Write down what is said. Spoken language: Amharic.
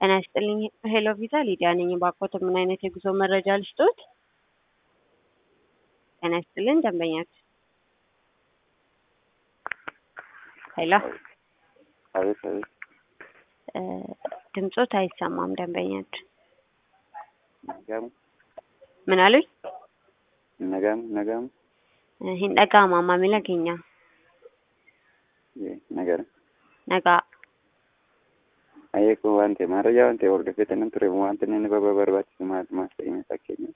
ጤና ይስጥልኝ ሄሎ ቪዛ ሊዲያ ነኝ። ባኮት ምን አይነት የጉዞ መረጃ ልስጦት? ጤና ይስጥልኝ ደንበኛችን። ሄሎ አቤት አቤት። እ ድምጾት አይሰማም ደንበኛችን። ነጋሙ ምን አሉኝ? ነጋሙ ነጋሙ hin dhaga'ama maamila keenya nagara nagaa ayyee kun waan ta'e maarayyaa waan ta'e hordofeetanan ture wanti inni baba barbaachisu maal maal ta'e fakkeenya